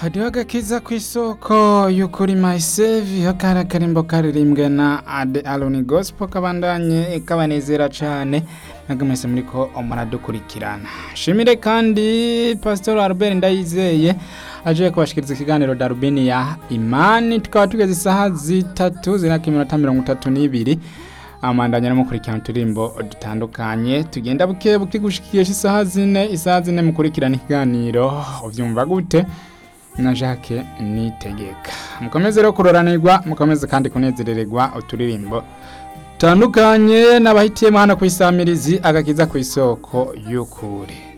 hariho agakiza ku isoko y'ukuri mayisevi akari akarimbo karirimbwe na ade aloni gosipo kabandanye kabanezera cane ntabwo mwese muri ko muradukurikirana shimire kandi pasitori albert ndayizeye aje kubashikiriza ikiganiro darubini ya imani tukaba tugeze isaha zitatu zinaka iminota mirongo itatu n'ibiri amandanya no mukurikirana uturimbo dutandukanye tugenda buke buke gushikisha isaha zine isaha zine mukurikirana ikiganiro uvyumva gute na Jacques nitegeka mukomeze rero kuroranirwa mukomeze kandi kunezerererwa uturirimbo tandukanye n'abahitiyemo hano ku isamirizi agakiza ku isoko y'ukuri